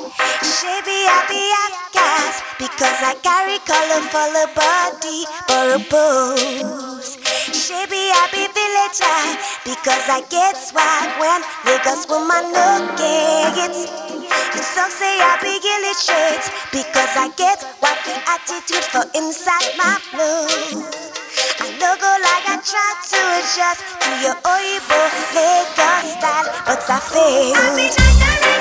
Shabby, I be half gas because I carry colorful body for a pose. Shabby, I be villager because I get swag when Lagos woman look it. You suck say I be illiterate because I get wacky attitude for inside my flow. I no go like I try to adjust to your Oibo Lagos style, but I fail.